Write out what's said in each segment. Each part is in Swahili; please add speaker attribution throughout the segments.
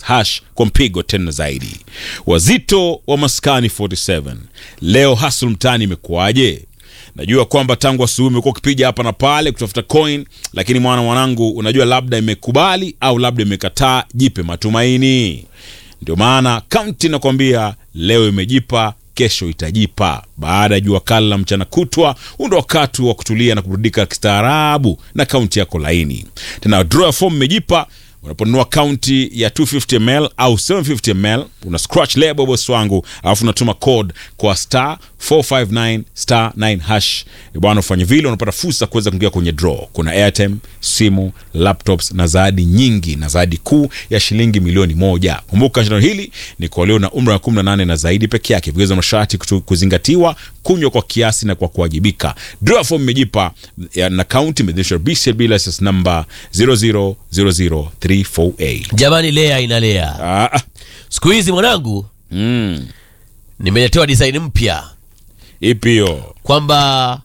Speaker 1: hash kwa mpigo tena zaidi. Wazito wa maskani 47 leo hustle mtaani imekuwaje? Najua kwamba tangu asubuhi umekuwa ukipiga hapa na pale kutafuta coin, lakini mwana mwanangu, unajua labda imekubali au labda imekataa. Jipe matumaini. Ndio maana kaunti inakwambia leo imejipa, kesho itajipa. Baada ya jua kali la mchana kutwa, huu ndo wakati wa kutulia na kuburudika kistaarabu na kaunti yako laini. Tena draw ya form imejipa unaponunua kaunti ya 250ml au 750ml una scratch label boss wangu, alafu unatuma code kwa star 459 star 9 hash bwana. Ufanye vile, unapata fursa kuweza kuingia kwenye draw. Kuna airtime, simu, laptops na zawadi nyingi, na zawadi kuu ya shilingi milioni moja. Kumbuka shindano hili ni kwa walio na umri wa 18 na zaidi peke yake. Vigezo na masharti kutu- kuzingatiwa, kunywa kwa kiasi na kwa kuwajibika. Draw form imejipa ya- na kaunti imeidhinishwa BCB license number 0000348.
Speaker 2: Jamani, lea inalea
Speaker 1: Ah, ah,
Speaker 2: siku hizi mwanangu,
Speaker 1: mm,
Speaker 2: nimeletewa design mpya
Speaker 1: ipi hiyo?
Speaker 2: kwamba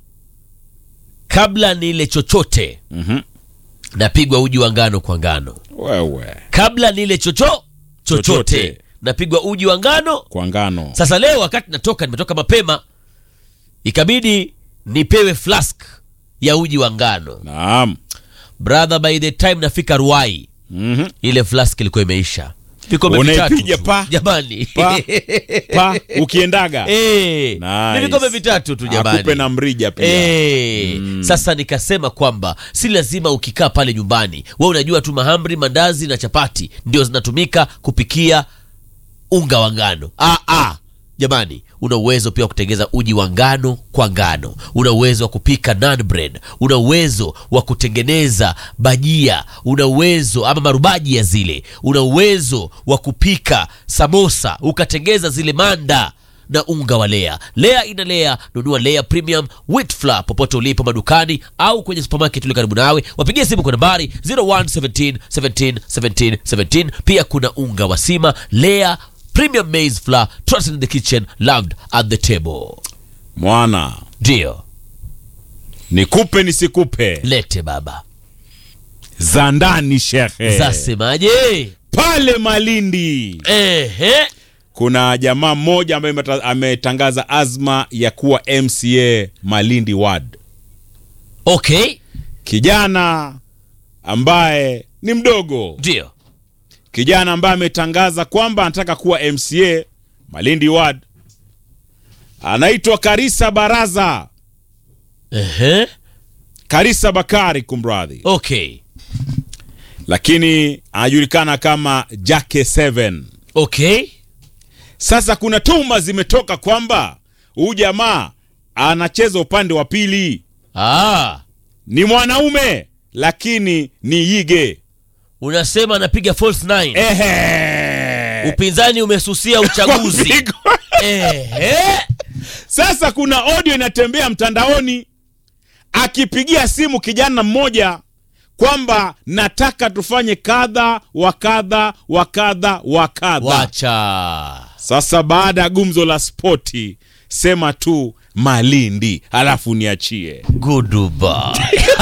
Speaker 2: kabla nile chochote
Speaker 1: Mhm.
Speaker 2: napigwa uji wa ngano kwa ngano.
Speaker 1: Wewe
Speaker 2: Kabla nile chocho chochote
Speaker 1: Chochote.
Speaker 2: napigwa uji wa ngano.
Speaker 1: kwa ngano
Speaker 2: Sasa leo wakati natoka, nimetoka mapema, ikabidi nipewe flask ya uji wa ngano.
Speaker 1: naam.
Speaker 2: Brother, by the time nafika Ruai
Speaker 1: Mhm.
Speaker 2: ile flask ilikuwa imeisha. Vikombe
Speaker 1: Unaipiga
Speaker 2: vitatu tu.
Speaker 1: pa?
Speaker 2: jamani
Speaker 1: Pa, pa ukiendaga
Speaker 2: Eh,
Speaker 1: Nice.
Speaker 2: ni vikombe vitatu tu jamani.
Speaker 1: akupe na mrija pia.
Speaker 2: Eh, Sasa nikasema kwamba si lazima ukikaa pale nyumbani we unajua tu mahamri, mandazi na chapati ndio zinatumika kupikia unga wa ngano. Ah, ah. Jamani, una uwezo pia wa kutengeza uji wa ngano kwa ngano. Una uwezo wa kupika naan bread, una uwezo wa kutengeneza bajia, una uwezo ama marubaji ya zile, una uwezo wa kupika samosa, ukatengeza zile manda na unga wa Lea. Lea ina Lea. Nunua Lea Premium Wheat Flour popote ulipo madukani au kwenye supermarket ule karibu nawe. Wapigie simu kwa nambari 0117 17 17 17. Pia kuna unga wa sima Lea Premium Maize Flour, trusted in the kitchen, loved at the table.
Speaker 1: Mwana
Speaker 2: Ndio,
Speaker 1: nikupe nisikupe
Speaker 2: lete baba.
Speaker 1: za ndani shehe,
Speaker 2: Zasemaje?
Speaker 1: pale Malindi
Speaker 2: Ehe.
Speaker 1: kuna jamaa mmoja ambaye ameta- ametangaza azma ya kuwa MCA Malindi Ward,
Speaker 2: Okay.
Speaker 1: kijana ambaye ni mdogo,
Speaker 2: Ndio.
Speaker 1: kijana ambaye ametangaza kwamba anataka kuwa MCA Malindi Ward, anaitwa Karisa Baraza,
Speaker 2: Ehe.
Speaker 1: Karisa Bakari, kumradhi,
Speaker 2: Okay.
Speaker 1: lakini anajulikana kama Jake 7.
Speaker 2: Okay.
Speaker 1: Sasa kuna tuma zimetoka kwamba huyu jamaa anacheza upande wa pili,
Speaker 2: Ah.
Speaker 1: ni mwanaume lakini ni yige.
Speaker 2: Unasema anapiga false nine.
Speaker 1: Ehe.
Speaker 2: Upinzani umesusia uchaguzi.
Speaker 1: Mpigo.
Speaker 2: Ehe.
Speaker 1: Sasa kuna audio inatembea mtandaoni akipigia simu kijana mmoja kwamba nataka tufanye kadha wa kadha wa kadha wa kadha.
Speaker 2: Wacha.
Speaker 1: Sasa baada ya gumzo la spoti, sema tu Malindi halafu niachie.
Speaker 2: Goodbye.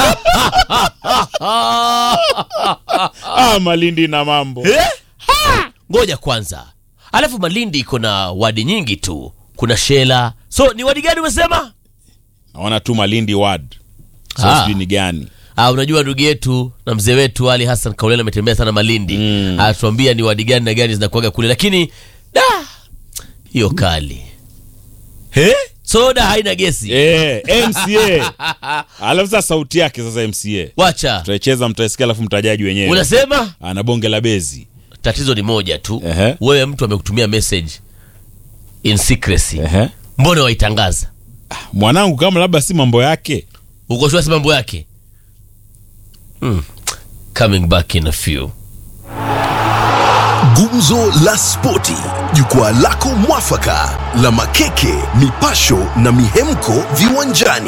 Speaker 1: Ah, Malindi na mambo
Speaker 2: Ngoja kwanza. Alafu Malindi iko na wadi nyingi tu. Kuna Shela. So ni wadi gani umesema?
Speaker 1: naona tu Malindi ward so
Speaker 2: Ah.
Speaker 1: sijui ni gani.
Speaker 2: Ah, unajua ndugu yetu na mzee wetu Ali Hassan Kaulela ametembea sana Malindi.
Speaker 1: Mm.
Speaker 2: Atuambia ni wadi gani na gani zinakuaga kule lakini da hiyo kali. He? Soda haina gesi.
Speaker 1: Eh, MCA alafu sasa sauti yake sasa MCA
Speaker 2: Wacha.
Speaker 1: tutaicheza, mtaisikia alafu mtajaji wenyewe.
Speaker 2: Unasema
Speaker 1: Ana bonge la bezi.
Speaker 2: tatizo ni moja tu.
Speaker 1: Ehe.
Speaker 2: Wewe mtu amekutumia message in secrecy.
Speaker 1: Ehe.
Speaker 2: Mbona waitangaza?
Speaker 1: Mwanangu, kama labda si mambo yake
Speaker 2: Uko sure si mambo yake? Hmm. Coming back in a few.
Speaker 3: Gumzo la Spoti, jukwaa lako mwafaka la makeke, mipasho na mihemko viwanjani.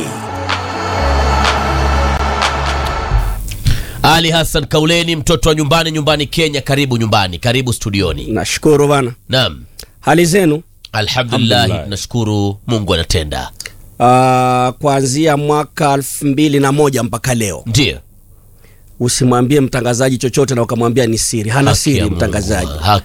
Speaker 2: Ali Hassan Kauleni, mtoto wa nyumbani, nyumbani Kenya. Karibu nyumbani, karibu studioni.
Speaker 4: Nashukuru bana.
Speaker 2: Naam,
Speaker 4: Hali zenu?
Speaker 2: alhamdulillah,
Speaker 1: Alhamdulillah.
Speaker 2: nashukuru Mungu anatenda.
Speaker 4: Uh, kuanzia mwaka elfu mbili na moja mpaka leo
Speaker 2: Ndio
Speaker 4: usimwambie mtangazaji chochote na ukamwambia ni siri. Hana
Speaker 2: Haki ya
Speaker 4: siri
Speaker 2: Mungu.
Speaker 4: mtangazaji.
Speaker 2: Haki